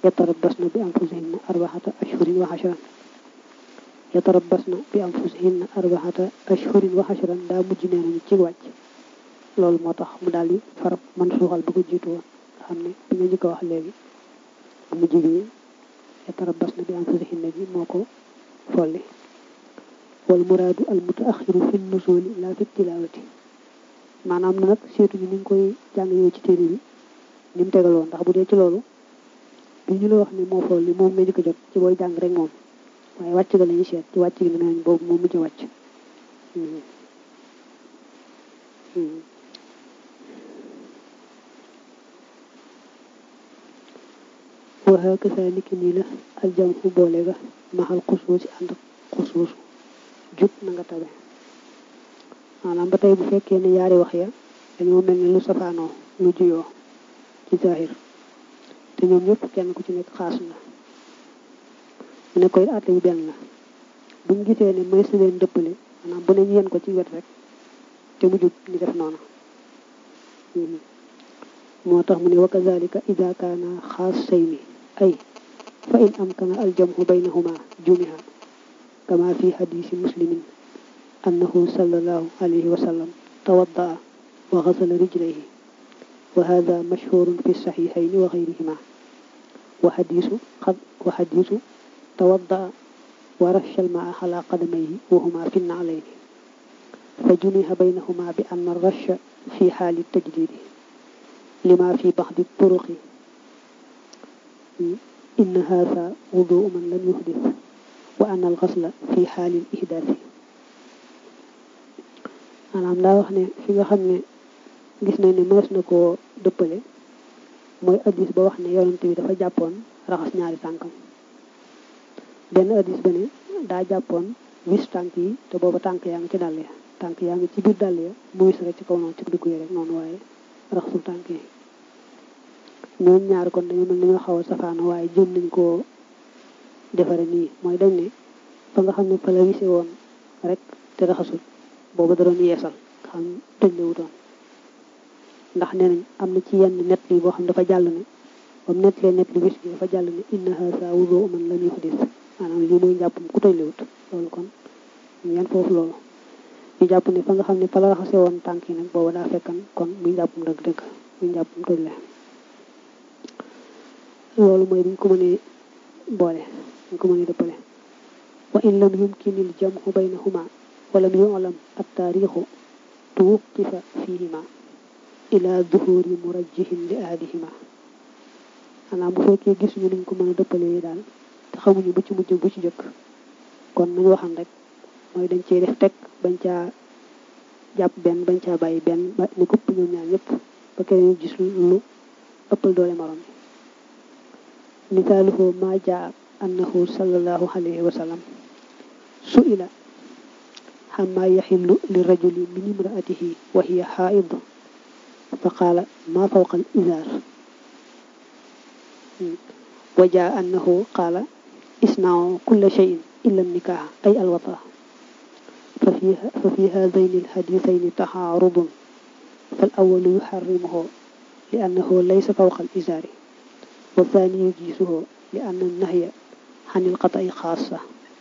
yatarabbasna bi anfusihinna arbaxata ashhurin wa ashran yatarabbasna bi anfusihinna arbaxata ashhurin wa ashran daa mujj nee nañu ci wàcc loolu moo tax mu daal di farab man suuxal ba ko jiitu woon nga xam ne bi nga njëkk a wax léegi mujj gi yatarabbasna bi anfusihinna ji moo ko folli wal muraadu al mutaaxiru fi nusuli la fi tilaawati maanaam na nag seetuñu ni nga koy jàng yow ci téere bi ni mu tegaloo ndax bu dee ci loolu bi ñu la wax ne moo folli moom nga njëkk a jot ci booy jàng rek moom waaye wàcc ga la ñuy seet ci wàcc gi ne nañ boobu moom mujj wàcc waxa kasa niki nii la aljam fu boole ga maxal xusuusi ànd ak xusuusu jub na nga tabe maanaam ba tey bu fekkee ne yaari wax ya dañoo mel ni lu safaanoo lu juyoo ci zahir te ñoom ñëpp kenn ku ci nekk xaas na mu ne koy àtte bi benn la buñ gisee ne may si leen dëppale maanaam bu ne ñu yéen ko ci wet rek te mu jub ñu def noonu moo tax mu ne wa kazalika ida kaana xaasayni ay fa in amkana aljamhu baynahuma jumiha kama fi hadisi muslimin annahu sallallahu alayhi wa sallam tawaddaa wa xasala rijlayhi wa hada mashhurun fi saxiixayni wa gayrihima wa hadisu wa hadisu tawaddaa wa rasha almaa ala qadamayhi wa huma fi naclayni fa jumiha baynahuma bi anna rasha fi xaali tajdidi lima fi baxdi turuqi inna haada wuduu man lam yuhdis wa anna alxasla fi xaali ihdaasi maanaam daa wax ne fi nga xam ne gis nañ ne mënees na koo dëppale mooy addis ba wax ne yonent bi dafa jàppoon raxas ñaari tànkam benn addis ba ne daa jàppoon wis tànk yi te booba tànk yaa ngi ci dàll ya tànk yaa ngi ci biir dàll ya mu wis rek ci kaw noonu ci dugg yi rek noonu waaye raxasul tànk yi ñoom ñaar kon dañu mel dañoo xaw a safaano waaye jëm nañ koo defare nii mooy dañ ne fa nga xam ne fa la wise woon rek te raxasul booba da doon yeesal xam tëj la wutoon ndax nee nañ am na ci yenn net li boo xam dafa jàll ne bam net lee net li wis gi dafa jàll ne inna haasa wudu man lam yuhdis maanaam lii mooy njàppam ku tëj la wut loolu kon ngeen foofu loolu ñu jàpp ne fa nga xam ne fa la raxase woon tànk yi nag booba daa fekkan kon muy njàppam dëgg-dëgg muy njàppam tëj la loolu mooy buñ ko mënee boole buñ ko mënee dëppale wa in lam yumkinil jamhu baynahuma walam yu'lam at-taarixu tuwqifa fihima ila duhuri murajjihin li ahadihima xanaa bu fekkee gisuñu nuñ ko mën a dëppalee daal te xamuñu bu ci mujj bu ci jëkk kon nañu waxan rek mooy dañ cee def teg bañ caa jàpp benn bañ caa bàyyi benn ba ni kupp ñoom ñaar ñëpp ba keneen gis lu ëppal doole morom bi misaaluhu ma jaa annahu sallallahu alayhi wa sallam su'ila xamma yaxillu li rajuli min imraatihi wa hiya xaaid fa qaala ma fawqa al izaar wa jaa annahu qaala isna'u kulla shay'in illa nikah ay alwata fa fi haadayni alxadiisayni taxaarudun fal awalu yuxarrimuhu li annahu laysa fawqa al izaari wa thani yujiisuhu li anna nahya xan ilqata'i xaasa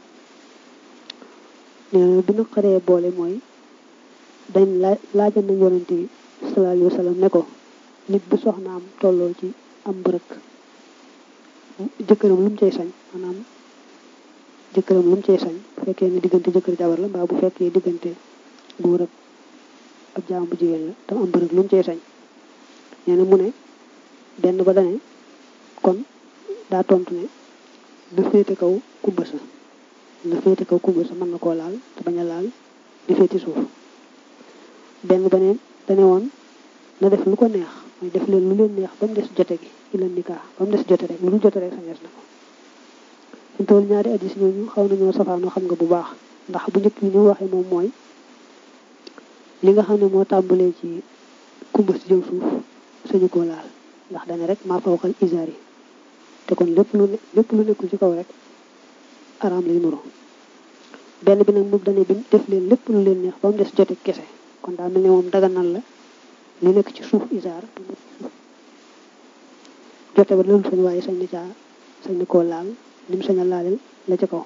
nee na bi naqaree boole mooy dañ laaj laajan nañ yonente bi sallallahu alayhi wa sallam ne ko nit bu soxnaam tolloo ci am mbërëk jëkkëram lu mu cay sañ maanaam jëkkëram lu mu cay sañ bu fekkee ne diggante jëkkër jabar la mbaa bu fekkee diggante góor ak ab jaam bu jigéen la tam am mbërëk lu mu cay sañ nee na mu ne benn ba dane kon daa tontu ne na féete kaw kubba sa na féete kaw kubba sa mën na koo laal te bañ a laal di féeti suuf benn ba ne dane woon na def lu ko neex mooy def leen lu leen neex ba mu des jote gi ila nikaa ba mu des jote rek lu dul jote rek sañees na ko ñu tool ñaari addis ñooñu xaw nañoo safaanoo xam nga bu baax ndax bu njëkk bi ni waxee moom mooy li nga xam ne moo tàmbalee ci kumba si jëm suuf sañu koo laal ndax dane rek maa fawqal izaar yi te kon lépp lu lépp lu nekkul ci kaw rek araam lay nuro benn bi nag moom dane bi def leen lépp lu leen neex ba mu des jote kese kon daa mel ne moom daganal la li nekk ci suuf isaar jote ba loolu sañ waaye sañ na caa sañ na koo laal lim sañ a laalil la ca kaw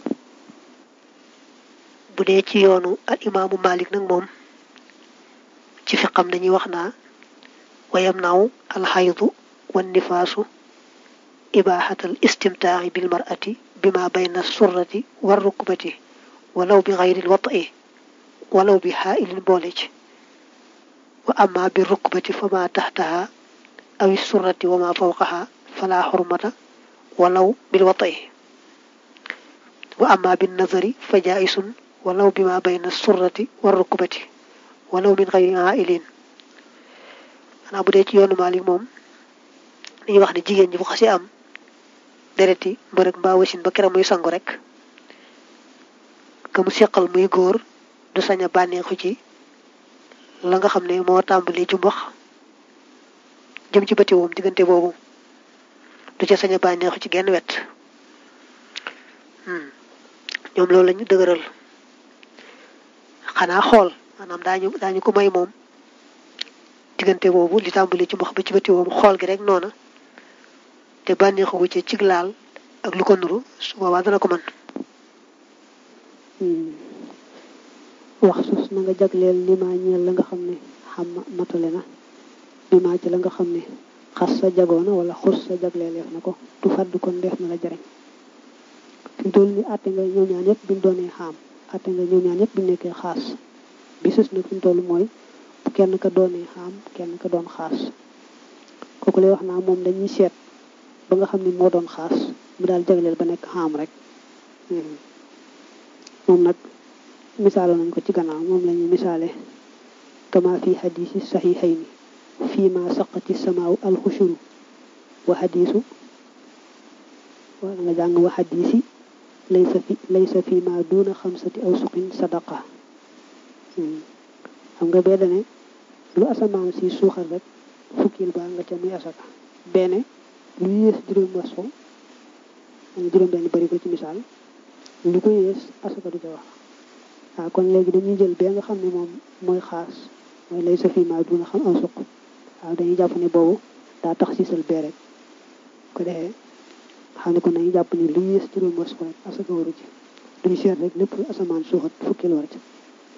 bu dee ci yoonu al imaamu malik nag moom ci fiqam dañuy wax naa wayam naaw alxaydu wan nifaasu ibaaxatal istimtaaxi bil mar'ati bima bayna surrati war rukbati walaw bi xayril wati walaw bi xaailin boole ci wa amma bi rukbati fa ma taxtaha awi surrati wa ma fawqaha fala xurmata walaw bil wati wa amma bin nazari fa jaisun walaw bi ma bayna surrati war rukbati walaw min xayri xaailin xanaa bu dee ci yoonu Maalik moom dañuy wax ne jigéen ñi bu xasee am dereti mbërëg mbaa wasin ba keroog muy sangu rek ka mu seqal muy góor du sañ a bànneexu ci la nga xam ne moo tàmbali jumbax jëm ci bëti woom diggante boobu du ca sañ a bànneexu ci genn wet ñoom loolu lañu dëgëral xanaa xool maanaam daañu daañu ko may moom diggante boobu li tàmbali ci mbox ba ci bëti woom xool gi rek noona te bànneexu wu ci cig laal ak lu ko nuru su boobaa dana ko mën wax sus na nga jagleel li ma ñeel la nga xam ne xam matale na bi maa ci la nga xam ne xas sa jagoona wala xus sa jagleeleef na ko du fàdd kon def na la jariñ fi mu toll ni àtte nga ñëw ñaan yëpp biñ doonee xaam àtte nga ñëw ñaan yëpp biñ nekkee xaas bi sus nag fi mu toll mooy bu kenn ka doonee xaam kenn ka doon xaas kooku lay wax naa moom dañuy seet ba nga xam ne moo doon xaas mu daal jagleel ba nekk xaam rek moom nag misaalo nañ ko ci gannaaw moom la ñu misaale kama fi xadiisi saxiixayni fii ma saqati samaaw alxushuru wa xadiisu wala nga jàng wa xadiisi laysa fi laysa fi ma duuna xamsati aw suqin sadaqa xam nga bee dane lu asamaan si suuxal rek fukkil baa nga ca muy asaka benn lu yées juróom wasfo juróom benn bari ko ci misaal lu ko yées asaka du ca wax waaw kon léegi dañuy jël bee nga xam ne moom mooy xaas mooy lay sa fiima duna xam aw suq waaw dañuy jàpp ne boobu daa tax siisal bee rek ko defee xam ne kon dañuy jàpp ne lu yées juróom wasfo rek asaka waru ci duñu seet rek lépp lu asamaan suuxat fukkil war ci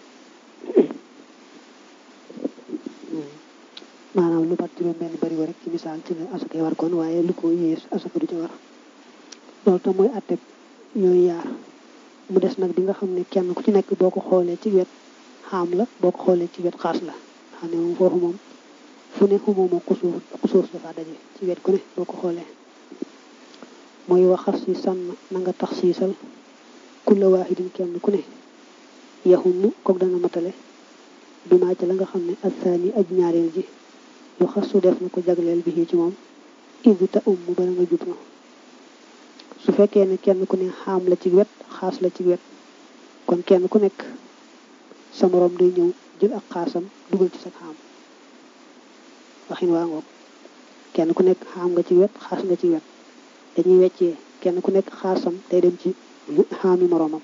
maanaam lu mat juróom benn bari rek ci misaal ci la asaka war kon waaye lu ko yées asaka du ca war loolu tam mooy atteb yooyu yaar mu des nag bi nga xam ne kenn ku ci nekk boo ko xoolee ci wet xaam la boo ko xoolee ci wet xaas la xam ne moom foofu moom fu ne xumoo moo xusuur xusuur dafa daje ci wet ku ne boo ko xoolee mooy waxas si sànn na nga tax siisal kulla waahidin kenn ku ne yaxumu kook dana matale bi maa ci la nga xam ne asaani aj ñaareel ji yu xas su def na ko jagleel bi ci moom indi ta um mu bala nga jub na su fekkee ne kenn ku ne xaam la ci wet xaas la ci wet kon kenn ku nekk sa moroom day ñëw jël ak xaasam dugal ci sa xaam waxin waa ngoog kenn ku nekk xaam nga ci wet xaas nga ci wet dañuy weccee kenn ku nekk xaasam day dem ci xaami moroomam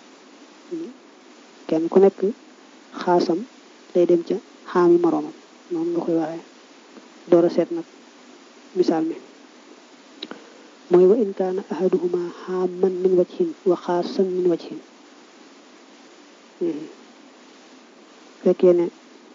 kenn ku nekk xaasam day dem ca xaami moroomam noonu nga koy waxee door a seet nag misaal mi mooy wa in kaana ahaduhuma xaaman min wajhin wa xaasan min wajhin fekkee ne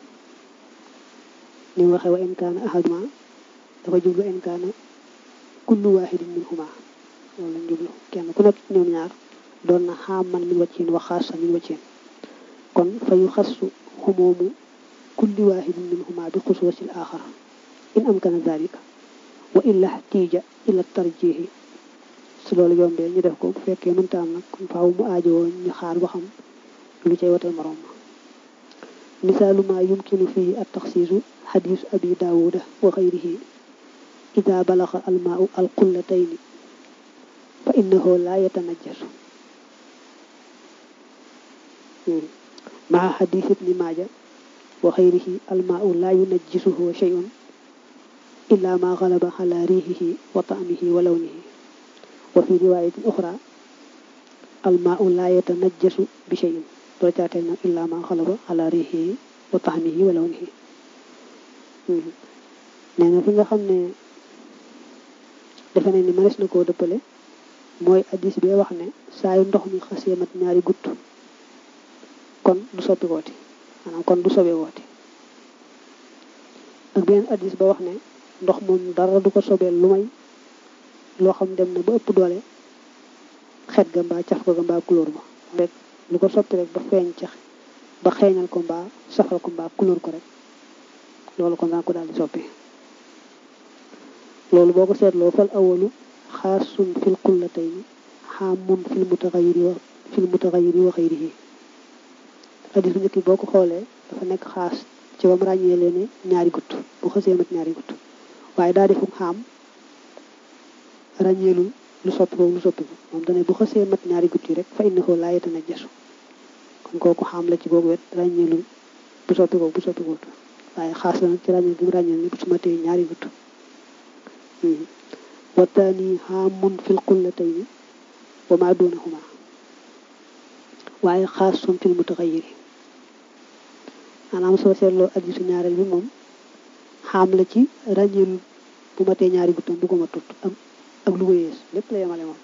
ni mu waxee wa in kaana ahaduhuma dafa jublu in kaana kullu waahidin minhuma loolu lañ jublu kenn ku nekk ci ñoom ñaar doon na xaaman min wajhin wa xaasan min wajhin kon fa yu xassu xumoomu kulli waahidin minhuma bi xusuusil aaxar in amkana dalika wa illa tiija ila tarjihi su loolu yombee ñu def ko bu fekkee mënta am nag kon faaw mu aajowoo ñu xaar ba xam lu cay watal morom ma misaalu ma yumkinu fii at taxsiisu xadiisu abi daawuda wa xayrihi ida balaxa almaau alqullatayni fa innahu laa yatanajjasu maa xadiis ibni maaja wa xayrihi almaau laa yunajjisuhu shay'un illa ma galaba ala riixihi wa taamihi wa lawnihi wa fi riwaayatin uxra almaau laa yatanajjasu bi cheyin doo caateel nag illa ma galaba ala riixihi wa taamihi wa lawnihi nee na fi nga xam ne defe ne ni mënees na koo dëppale mooy addis bee wax ne saa yu ndox mi xasee mat ñaari gutt kon du soppi wooti maanaam kon du sobe wooti ak beneen addis ba wax ne ndox moom dara du ko sobeel lu may loo xam dem na ba ëpp doole xet ga mbaa caf ga mbaa couleur ba rek lu ko soppi rek ba feeñ ca ba xeeñal ko mbaa safal ko mbaa couleur ko rek loolu kon daan ko daal di soppi loolu boo ko seetloo fal awalu xaasun fil qullatayni xaamun fil mutaxayiri wa fil mutaxayiri wa xayrihi addis bu njëkk boo ko xoolee dafa nekk xaas ci ba mu ràññee leen ñaari gutt bu xasee mat ñaari gutt waaye daa defum xaam ràññeelul lu soppi ko lu soppi ko moom dane bu xasee mat ñaari gutt yi rek fa innahu laa yatanajjasu kon kooku xaam la ci boobu wet ràññeelul bu soppi ko bu soppi ko waaye xaas la nag ci ràññeel bi mu ràññeel ne bu su matee ñaari gutt wa taani xaamun fil qullatayni wa ma dunahuma waaye xaasun fil mutaxayiri maanaam soo seetloo addisu ñaareel bi moom xaam la ci ràññeelu bu matee ñaari guttam bu ko ma tut ak ak lu ko yées lépp la yemale moom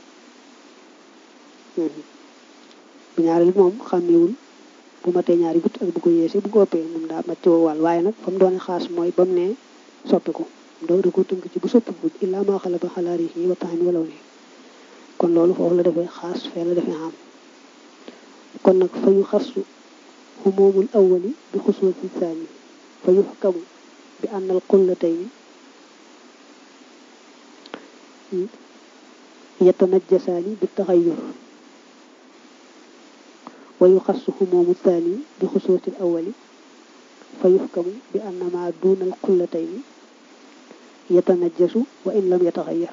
bu ñaareel bi moom xàmmewul bu matee ñaari gutt ak bu ko yéesee bu ko ëppee moom daa mat ci wàll waaye nag fa mu doone xaas mooy ba mu ne soppiku doo da ko tënk ci bu soppiku illaa maa xala ba xalaari yi wa taxami walaw ni kon loolu foofu la defee xaas fee la defee xam kon nag fa yu xasu xumoomul awali bi xusuusi saani fa yuxkamu bi ànnal qullatayni yatanajjasaani bi taxayyur wa yuxassu xumoomu saani bi xusuusi awali fa yuxkamu bi anna maa duunal qullatayni yatanajjasu wa in lam yataxayyar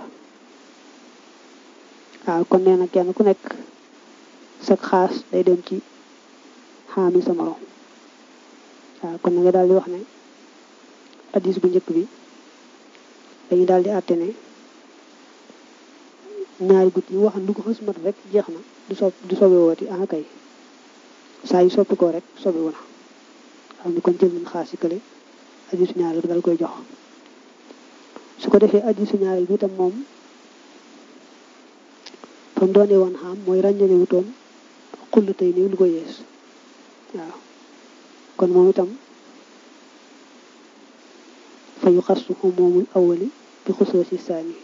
waaw kon nee na kenn ku nekk sag xaas day dem ci xaami sa morom waaw kon na nga daal di wax ne addis bu njëkk bi dañu daal di àtte ne ñaari gut yi waxan lu ko xës mat rek jeex na du so du sobe wooti ah kay saa yu soppi ko rek sobe wu na xam ni kon jël nañ xaas yi kële addisu ñaareel bi dal koy jox su ko defee addisu ñaareel bi itam moom fa mu doonee woon xam mooy ràññale wutoon xull tey nii lu ko yees waaw kon moom itam fa yu xassu xumoomul awali bi xusoo si saani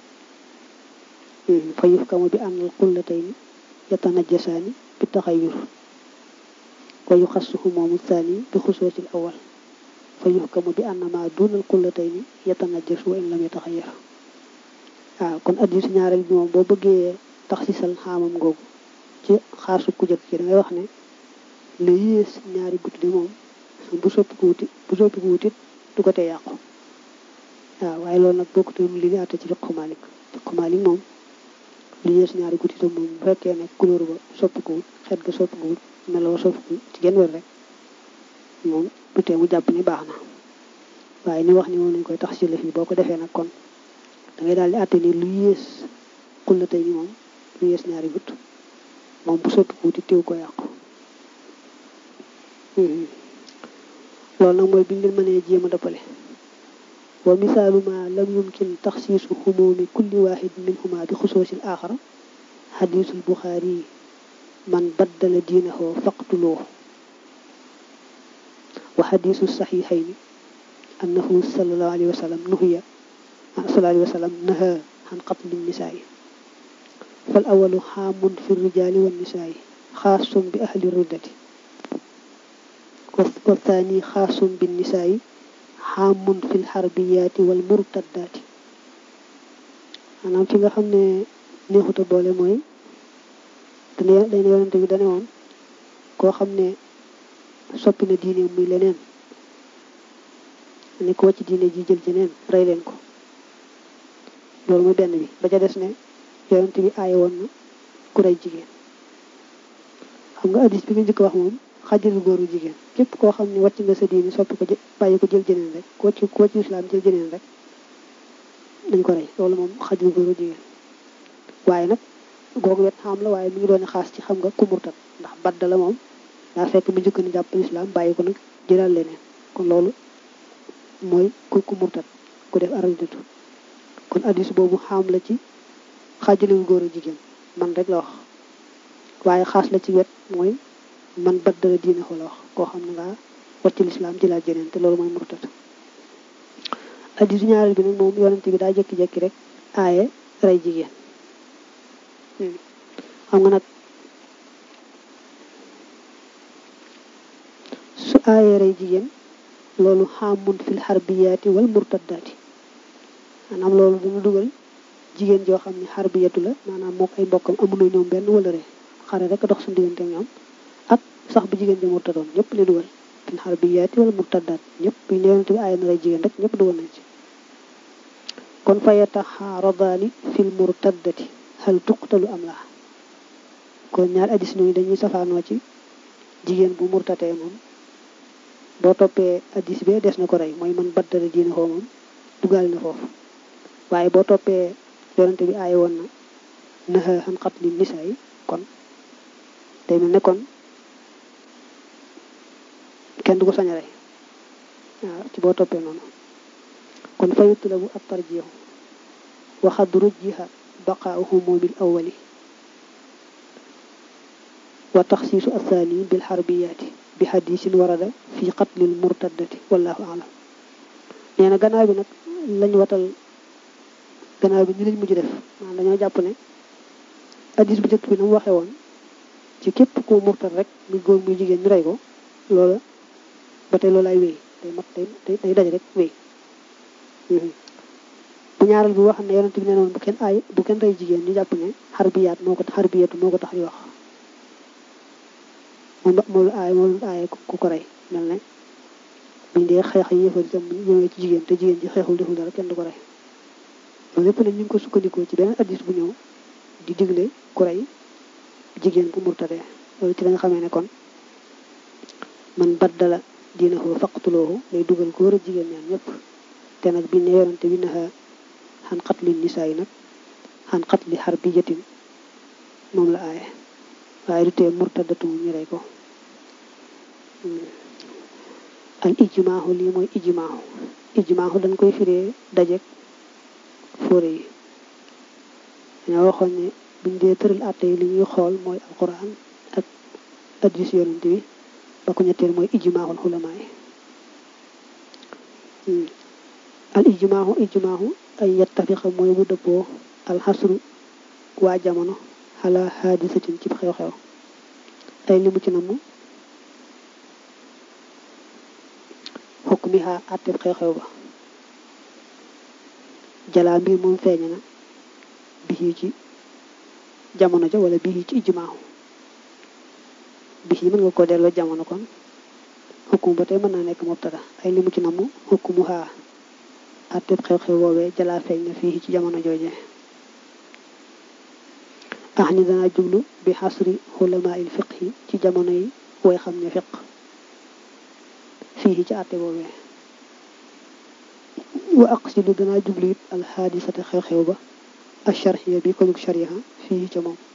fa yufkamu bi ànnal qullatayni yatanajjasaani bi taxayyur wa yuxassu xumoomu saani bi xusoosil awal fa yufkamu bi ànna ma duunal qullatayni yatanajjasu wa in lam yataxayyar waaw kon addisu ñaareel bi moom boo bëggee tax si sal xaamam googu ci xaasu ku jëkk ci da ngay wax ne lu yées ñaari gudd di moom bu soppi ko wuti bu soppi ko wutit du ko tee yàqu waaw waaye loolu nag bokkute li ñu àtte ci fiqhu Maalik fiqhu Maalik moom lu yées ñaari guddi itam moom bu fekkee ne couleur ba soppikuwul xet ga soppikuwul meloo soppikuwul ci genn wér rek moom du tee mu jàpp ni baax na waaye ni wax ni moom lañ koy tax si lëf yi boo ko defee nag kon da ngay daal di àtte ni lu yées xulla tey ni moom lu yées ñaari gudd moom bu soppikuwul ti teew ko yàqu loolu nag mooy biñ leen mënee jéem a dëppale wa misaalu ma lam yumkin taxsiisu xumuumi kulli waaxid minhuma bi xusoosil aaxara xadiisul buxaari man baddala diinahu faqtuloo wa xadiisu saxiixayni annahu sallallahu alayhi wa sallam nuhiya sallallahu alayhi wa sallam naha xan qatli nisaayi fal awalu xaamun fi rijaali wa nisaayi xaasun bi ahli riddati wa thani xaasun bi nisaayi xaamun fil xarbiyaati wal murtaddaati maanaam fi nga xam ne neexuta boole mooy dana dana yonente bi dane woon koo xam ne soppi na diine muy leneen ne ko wàcc diine ji jël jeneen rey leen ko loolu mooy benn bi ba ca des ne yonente bi aaye woon na ku rey jigéen xam nga addis bi nga njëkk wax moom xajalu góoru jigéen képp koo xam ne wàcc nga sa diini soppi ko bàyyi ko jël jeneen rek ku wàcc ku wàcc islam jël jeneen rek dañ ko rey loolu moom xajalu góoru jigéen waaye nag googu wet xam la waaye mi ngi doon xaas ci xam nga ku murtat ndax badda la moom daa fekk mu njëkk ni jàpp islam bàyyi ko nag jëlal leneen kon loolu mooy ku ku murtat ku def aradatu kon addis boobu xaam la ci xaajaliwu góor ak jigéen man rek la wax waaye xaas la ci wet mooy man baddala diine ko la wax koo xam ne ngaa wàcc lislaam ci laa jeneen te loolu mooy murtad addisu ñaareel bi nag moom yonente bi daa jekki-jekki rek aaye rey jigéen xam nga nag su aaye rey jigéen loolu xaamun fil xarbiyaati wal murtaddaati maanaam loolu dana dugal jigéen joo xam ne xarbiyatu la maanaam mook ay mbokkam amuñu ñoom benn wala re xare rek dox suñu diggante ñoom ak sax bu jigéen ji murtadoon ñëpp li dugal fil xarbiyaati wala murtaddaat ñëpp bu ñu yonente bi aaye na rey jigéen rek ñëpp dugal nañ ci kon fa yataxaaradaani fil murtaddati hal tuqtalu am laa kon ñaari addis ñooñu dañuy safaanoo ci jigéen bu murtatee moom boo toppee addis bee des na ko rey mooy man baddala diine xoo moom dugal na foofu waaye boo toppee yonente bi aaye woon na naha xan xat li nisaa yi kon day mel ne kon kenn du ko sañ a rey waaw ci boo toppee noonu kon fa yutlabu at tarjiixu wa xad rujjiha baqaau humumil awali wa taxsiisu athani bil xarbiyaati bi xadisin warada fi qatlil murtaddati wallahu alam nee na gannaaw bi nag lañ watal gannaaw bi ñu lañ mujj def maanaam dañoo jàpp ne hadis bu njëkk bi na mu waxee woon ci képp ku murtad rek muy góor muy jigéen ñu rey ko loola ba tey loolu ay wéy day mat day day daj rek wéy bu ñaareel bi wax ne yonent bi nee noon bu kenn ay bu kenn rey jigéen ñu jàpp ne xarbiyaat moo ko xarbiyatu moo ko tax di wax moom moom la aay moom la aaye ku ko rey mel ne buñ dee xeex yi yëfal itam ñëwee ci jigéen te jigéen ji xeexul deful dara kenn du ko rey loolu lépp nag ñu ngi ko sukkandikoo ci beneen addis bu ñëw di digle ku rey jigéen bu murtadee loolu ci la nga xamee ne kon man baddala diinahu faqtuloohu lay dugal góor ak jigéen ñaan ñëpp te nag bi ne yonante bi naxa xan xatli nisaa yi nag xan xatli xarbiyatin moom la aaye waaye du tee murtadatu ñu rey ko al ijmaahu lii mooy ijmaahu ijmaahu dañ koy firee dajek fóore yi dañoo waxoon ne buñ dee tëral àtte yi li ñuy xool mooy alquran ak addis yonante bi ba ko ñetteel mooy ijmaahul xulamaa yi al ijmaahu ijmaahu ay yettafiqa mooy bu dëppoo alxasru waa jamono xalaa haadisatin ci xew-xew ay limu ci namu xukk mi xaa àtteb xew-xew ba jalaa mbir moom feeñe na bii ci jamono ja wala bii ci ijmaahu bii mën nga ko delloo jamono kon xukkum ba tey mën naa nekk mubtada ay limu ci namu xukkumu xaa àtteb xew-xew woowee jalaa feeñ na fii ci jamono jooje ax ni dana jublu bi xasri xulamaa il fiq yi ci jamono yi way xam ne fiq fii ci àtte boobee wa aqsidu dana jublu it alxaadisata xew-xew ba alcharxiya bi ko jug charia fii ca moom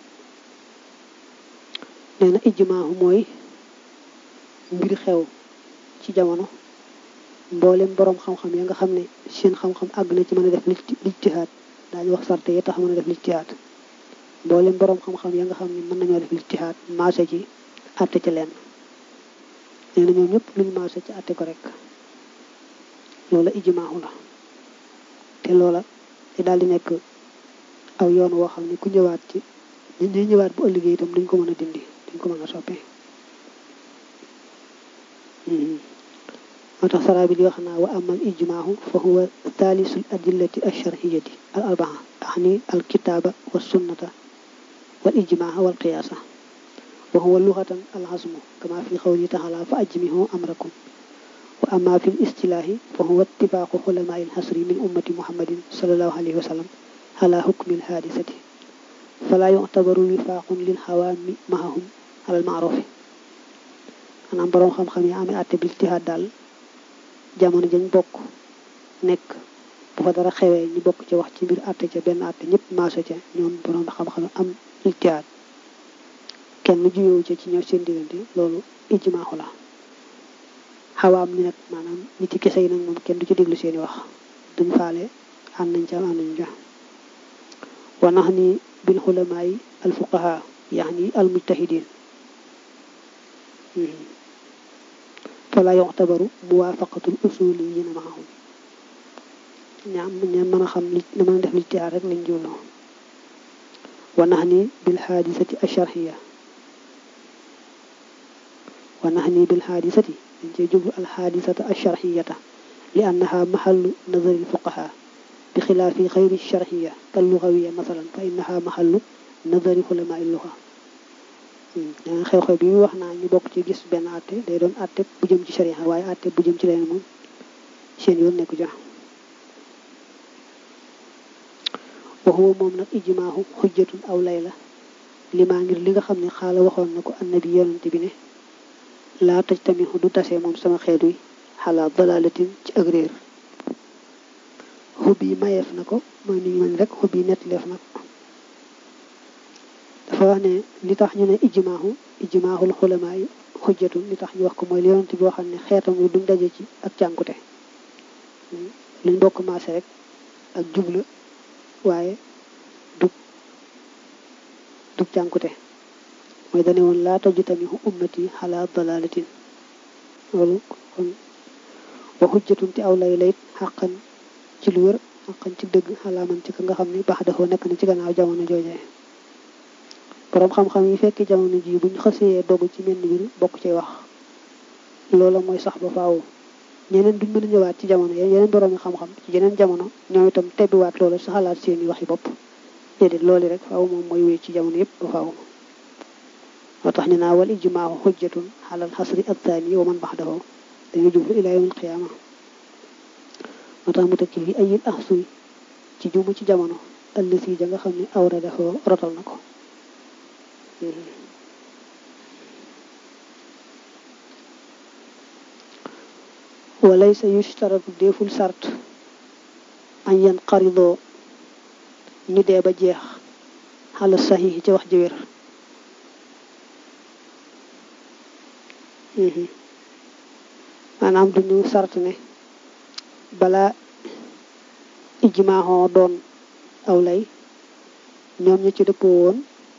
nee na ijmaahu mooy mbir xew ci jamono mboolem boroom xam-xam ya nga xam ne seen xam-xam àgg na ci mën a def lijtihaad daañu wax sarte yi tax mën a def lijtihaad mboolem boroom xam-xam ya nga xam ne mën nañoo def lijtihaad maase ci àtte ca lenn nee na ñoom ñëpp luñ maase ci àtte ko rek loola ijmaahu la te loola te daal di nekk aw yoon woo xam ne ku ñëwaat ci ñi ñëwaat bu ëllëgee itam duñ ko mën a dindi duñ ko mën a soppi moo tax saraa bi di wax naa wa amal ijmaahu fa huwa thalisul adillati alcharhiyati al arbaa axni alkitaaba wa sunnata wal ijmaa wal qiyaasa wa huwa luxatan alxasmu kama fi xawli taala fa ajmihu amrakum wa ama fi listilaahi fa huwa ittifaaqu xulamaa ilxasri min ummati muhammadin salallahu alayhi wa sallam ala hukmi alhaadisati fala yuctabaru wifaaqun lilxawaami mahahum ala almaarufi maanaam boroom xam-xam yi amee àtte bi ijtihaad daal jamono jañ bokk nekk bu fa dara xewee ñu bokk ci wax ci mbir àtte ca benn àtte ñëpp maaso ca ñoom boroom xam-xam am ijtihaad kenn juyoo ca ci ñëw seen diggante loolu ijmaaxu la xawaam ni nag maanaam nit yi kese yi nag moom kenn du ci déglu seeni wax duñ faale ànd nañ ca ànd nañ ca wa nax ni bil xulamaa yi al fuqaha yaani al mujtahidin fala yuctabaru muwaafaqatul usuliyin maahum ñaam ña mën a xam li na mën a def lijtihaad rek lañ julloo wa nax ni bil xaadisati alcharxiya wa nax ni bil xaadisati dañ cee jublu al xaadisata alcharxiyata li annaha maxallu nazari alfuqaha bi xilaafi xayri charxiya kal lugawiya masalan fa innaha maxallu nazari xulamaa il luga danga xew-xew bi wax naa ñu bokk ci gis benn àtte day doon àtte bu jëm ci sharia waaye àtte bu jëm ci leneen moom seen yoon nekku ja waxuwa moom nag ijmaahu xujjatun aw lay la limaa ngir li nga xam ne xaala waxoon na ko annabi yonante bi ne laa taj tamit du tase moom sama xeet wi xalaa dalalatin ci ak réer xub yi mayeef na ko mooy ni ñu mën rek xub yi nettaleef na ko dafa wax ne li tax ñu ne ijmaahu ijmaahul xulamaa yi xujjatun li tax ñu wax ko mooy li yonante bi waxoon ne xeetam wi duñ daje ci ak cànkute luñ bokk maase rek ak jubla waaye dug dug cànkute mooy dane woon laa taju tamihu ummati xalaa dalalatin loolu kon wa xujjatun te aw lay layit xàqan ci lu wér xàqan ci dëgg xalaa man ci ka nga xam ne baax dafa nekk na ci gannaaw jamono joojee boroom xam-xam yi fekk jamono ji buñ xësee dogu ci menn mbir bokk ci wax loola mooy sax ba faaw ñeneen duñ mën a ñëwaat ci jamono yeneen boroomi xam-xam ci yeneen jamono ñoom itam tebbiwaat loolu sa xalaat seeni waxi bopp déedéet loolu rek faaw moom mooy wéy ci jamono yépp ba faaw moo tax ñu naa wal ijmaahu xujjatun xalal xasri athani wa man baxdahu dañu jublu ilaa yawmil qiyaama moo tax mu tekki fi ayil ahsuy ci jumu ci jamono ëllësi ja nga xam ne awra dafa rotal na ko walay sa yushtaratu deful sart an yan xaridoo ñu dee ba jeex xala saxiix ci wax ji wér maanaam duñu sart ne balaa ijmaaxoo doon aw lay ñoom ñu ci dëppoo woon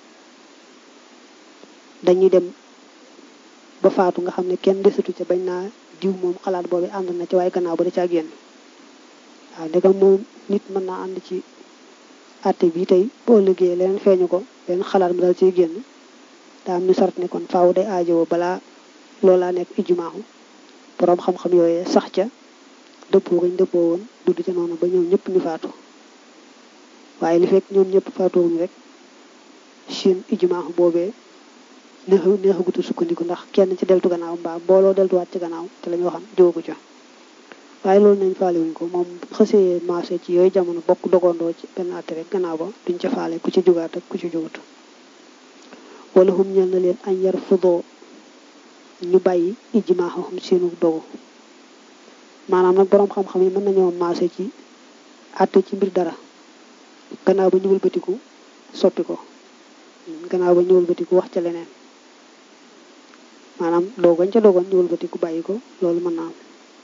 dañuy dem ba faatu nga xam ne kenn desatu ca bañ naa diw moom xalaat boobu ànd na ci waaye gannaaw ba da caa génn waaw ndegam moom nit mën naa ànd ci àtte bi tey boo liggéeyee leneen feeñu ko benn xalaat mu dal ciy génn daa am ñu sart ne kon faaw day aajowoo balaa loolaa nekk ijmaaxu boroom xam-xam yooyee sax ca dëppoo gañ dëppoo woon dudd ca noonu ba ñoom ñëpp ñu faatu waaye li fekk ñoom ñëpp faatuwuñu rek seen ijmaaxu boobee neexu neexagutu sukkandiku ndax kenn ci deltu gannaaw mbaa mbooloo deltuwaat ci gannaaw te la ñu waxam jógu ca waaye loolu nañ faale wuñ ko moom xësee marché ci yooyu jamono bokk dogondoo ci benn àtte rek gannaaw ba duñ ca faale ku ci jugaat ak ku ci jugut wala hum ñel na leen añ yar fudoo ñu bàyyi ijmaaxam seenu dogu maanaam nag boroom xam-xam yi mën nañoo marché ci àtte ci mbir dara gannaaw ba ñu wëlbatiku soppi ko gannaaw ba ñu wëlbatiku wax ca leneen maanaam doogañ ca doogoon ñu wëlbatiku bàyyi ko loolu mën naa am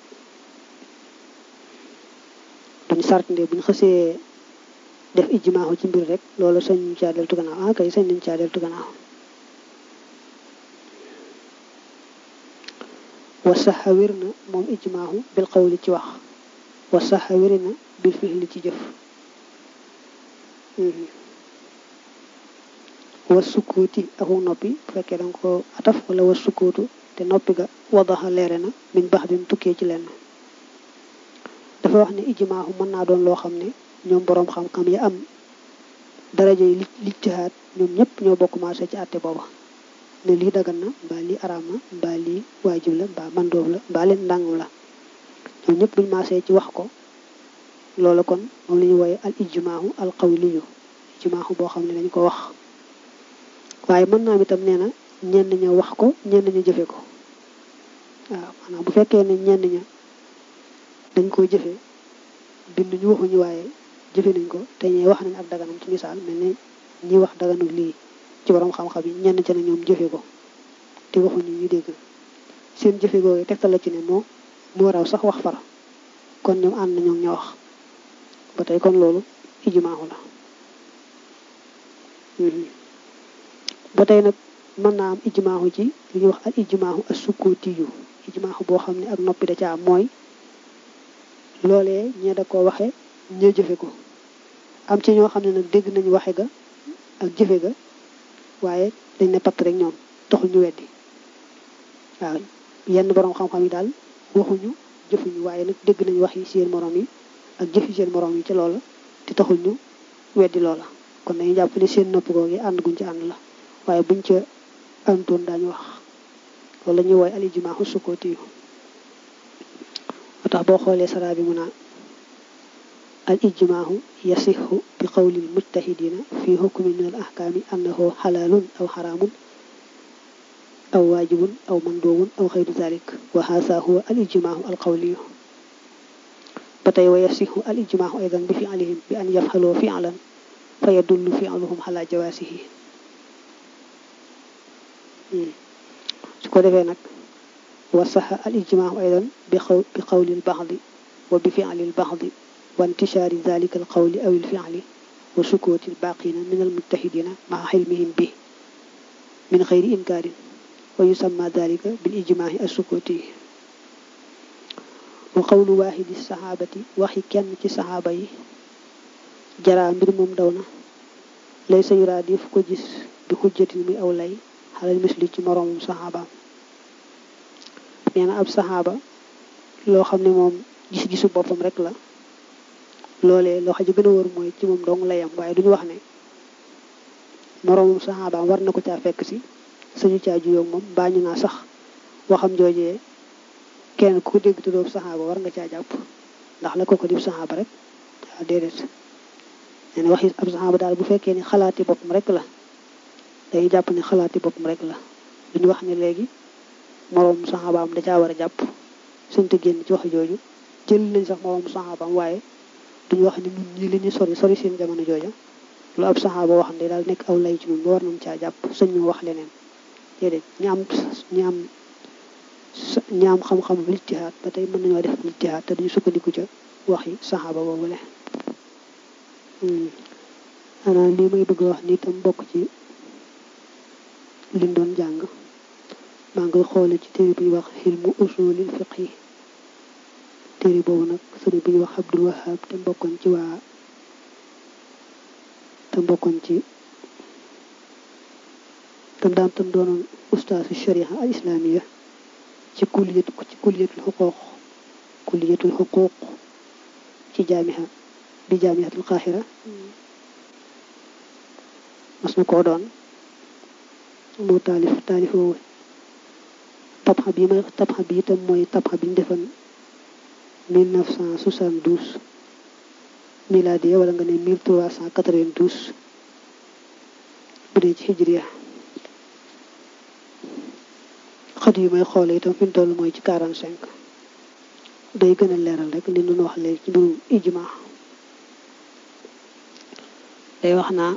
duñ sart nde buñ xësee def ijmaaxu ci mbir rek loolu sañ ñu caa deltu gannaaw ah kay sañ nañ caa deltu gannaaw wa saxa wér na moom ijmaaxu bil xawli ci wax wa saxa wéri na bil fixli ci jëf war sukkuuti aku noppi bu fekkee danga ko ataf wala war sukkuutu te noppi ga wadaxa leere na min bax din tukkee ci lenn dafa wax ne ijmaaxu mën naa doon loo xam ne ñoom boroom xam-xam yi am daraja yi lijtihaad ñoom ñëpp ñoo bokk marché ci àtte booba ne lii dagan na mbaa lii araam na mbaa lii waajib la mbaa mandoob la mbaa leen ndàngam la ñoom ñëpp buñ marché ci wax ko loolu kon moom la ñu wooye al ijmaaxu al qawliyu ijmaaxu boo xam ne dañ ko wax waaye mën naa am itam nee na ñenn ña wax ko ñenn ña jëfe ko waaw maanaam bu fekkee ne ñenn ña dañ koo jëfe bind ñu waxuñu waaye jëfe nañ ko te ñee wax nañ ak daganam ci misaal mel ne ñi wax daganu lii ci borom xam-xam yi ñenn ca ne ñoom jëfe ko te waxuñu ñu dégg seen jëfe googu tegtal la ci ne moo moo raw sax wax far kon ñoom ànd na ñoom ña wax ba tey kon loolu ijmaahu la ba tey nag mën naa am ijmaahu ci li ñuy wax al ijmaahu as sukkooti yu ijmaahu boo xam ne ak noppi da ca am mooy loolee ñee da koo waxe ñee jëfe ko am ci ñoo xam ne nag dégg nañu waxe ga ak jëfe ga waaye dañ ne patt rek ñoom taxul ñu weddi waaw yenn borom xam-xam yi daal waxuñu jëfuñu waaye nag dégg nañu wax yi seen morom yi ak jëfi seen morom yi ci loola te taxul ñu weddi loola kon dañuy jàpp ne seen nopp googu ànd guñ ci ànd la waaye buñ ca àndoon daañu wax loolu la ñuy wooy al ijmaahu sukkooti yu moo tax boo xoolee saraa bi mu naa al ijmaahu yasixu bi qawlil mujtahidina fi hukmin min al ahkaami annahu xalaalun aw xaraamun aw waajibun aw manduubun aw xayru dalik wa haasa huwa al ijmaahu al qawliyu ba tey wa yasixu al ijmaahu aydan bi fi'lihim bi an yafxaloo fi'lan fa yadullu fi'luhum ala jawaasihi su ko defee nag wa saxa al ijmaahu aydan bi xaw bi qawli al baxdi wa bi fi'li al baxdi wa intishaari dalika al qawli aw al fi'li wa sukooti al baaqina min al mujtahidina maa xilmihim bi min xayri inkaarin wa yusamma dalika bil ijmaahi as sukooti wa qawlu waaxidi saxaabati waxi kenn ci saxaaba yi jaraa mbir moom daw na lay sa yuraa di fu ko gis bi xujjatin muy aw lay xalal misli ci moroomum saxaabaam nee na ab saxaaba loo xam ne moom gis-gisu boppam rek la loolee loo xam ji gën a wër mooy ci moom dong layam waaye duñu wax ne moroomum saxaabaam war na ko caa fekk si sañu caa juyoog moom mbaa ñu naa sax waxam joojee kenn ku ko dégg te doob saxaaba war nga caa jàpp ndax la ko ko dib saxaaba rek waaw déedéet nee na waxi ab saxaaba daal bu fekkee ni xalaati boppam rek la dañuy jàpp ne xalaati boppam rek la duñu wax ne léegi moroom saxaabaam da caa war a jàpp suñ te génn ci wax jooju jël nañ sax moroom saxaabaam waaye duñu wax ne ñun ñii li ñu sori sori seen jamono jooja lu ab saxaaba wax ne daal nekk aw lay ci ñun ba war nañ caa jàpp sëñ ñu wax leneen déedéet ñi am ñi am ñi am xam-xam lijtihaad ba tey mën nañoo def lijtihaad te duñu sukkandiku ca waxi saxaaba boobule xanaa lii may bëgg wax ni tam bokk ci liñ doon jàng maa ngi xoole ci téere bu ñuy wax xilmu usulil fiq yi téere boobu nag sëriñ bu ñuy wax Abdul Wahab te mbokkoon ci waa te mbokkoon ci tam daan tam doonoon ustaasu sharia al islamiya ci kulliyatu ci kulliyatul xuquuq kulliyatul xuquuq ci jaamiha bi jaamihatul qaaxira mas na koo doon moo taalif taalif woowu tabxa bi may tabxa bi itam mooy tabxa bi ñu defoon 1972 miladiya wala nga ne 1392 bu dee ci hijriya xët yu may xoole itam fi mu toll mooy ci 45 day gën a leeral rek li ñu wax léegi ci mbirum ijma day wax naa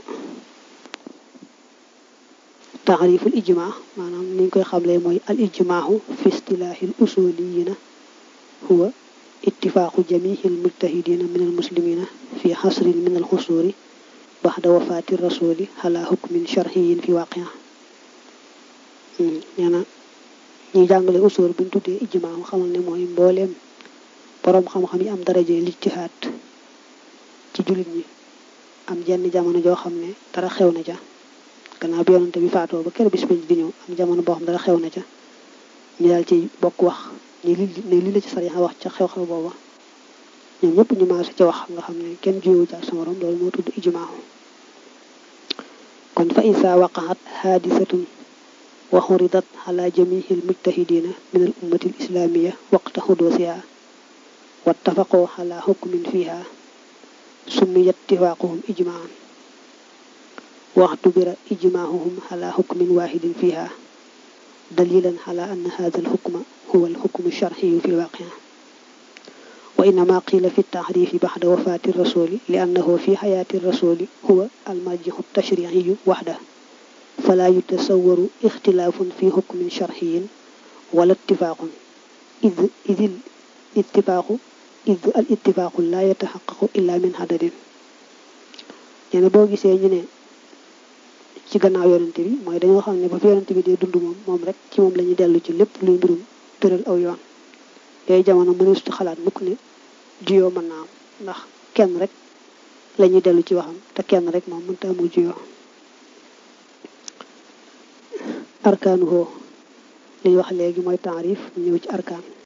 taariful ijma maanaam ni ñu koy xamlee mooy al ijmaahu fi istilaahi l usuliyina huwa ittifaaqu jamihi l mujtahidina min al muslimina fi xasrin min al xusuuri baxda wafaati rasuli ala hukmin sharxiyin fi waaqia nee na ñuy jàngale usul buñ tuddee ijmaahu xamal ne mooy mbooleem boroom xam-xam yi am daraje lijtihaad ci jullit ñi am jenn jamono joo xam ne dara xew na ca gannaaw bi yonante bi faatoo ba kër bis penc di ñëw am jamono boo xam dara xew na ca ñu daal ci bokk wax ni li ne li la ci sariya wax ca xew-xew booba ñoom ñëpp ñu maase ca wax nga xam ne kenn jiwu ca sa morom loolu moo tudd ijmaahu kon fa isa waqaat haadisatun wa xuridat ala jamihi almujtahidina min al ummati al islamia waqta xudusiha wattafaqoo ala hukmin fiha summiyat ittifaaquhum ijmaan واعتبر إجماعهم على حكم واحد فيها دليلا على أن هذا الحكم هو الحكم الشرعي في الواقع وإنما قيل في التعريف بعد وفاة الرسول لأنه في حياة الرسول هو المرجح التشريعي وحده فلا يتصور اختلاف في حكم شرعي ولا اتفاق إذ, إذ الاتفاق id al ittifaqu la yataxaqaqu illa min hadadin nee na boo gisee ñu ne ci gannaaw yonente bi mooy dañoo xam ne ba fi yonente bi dee dund moom moom rek ci moom la ñuy dellu ci lépp luy mbirum tëral aw yoon yooyu jamono mëneesutu xalaat mukk ne juyoo mën naa am ndax kenn rek la ñuy dellu ci waxam te kenn rek moom mënta amul juyoo arkaanu hoo li ñu wax léegi mooy taarif ñëw ci arkaan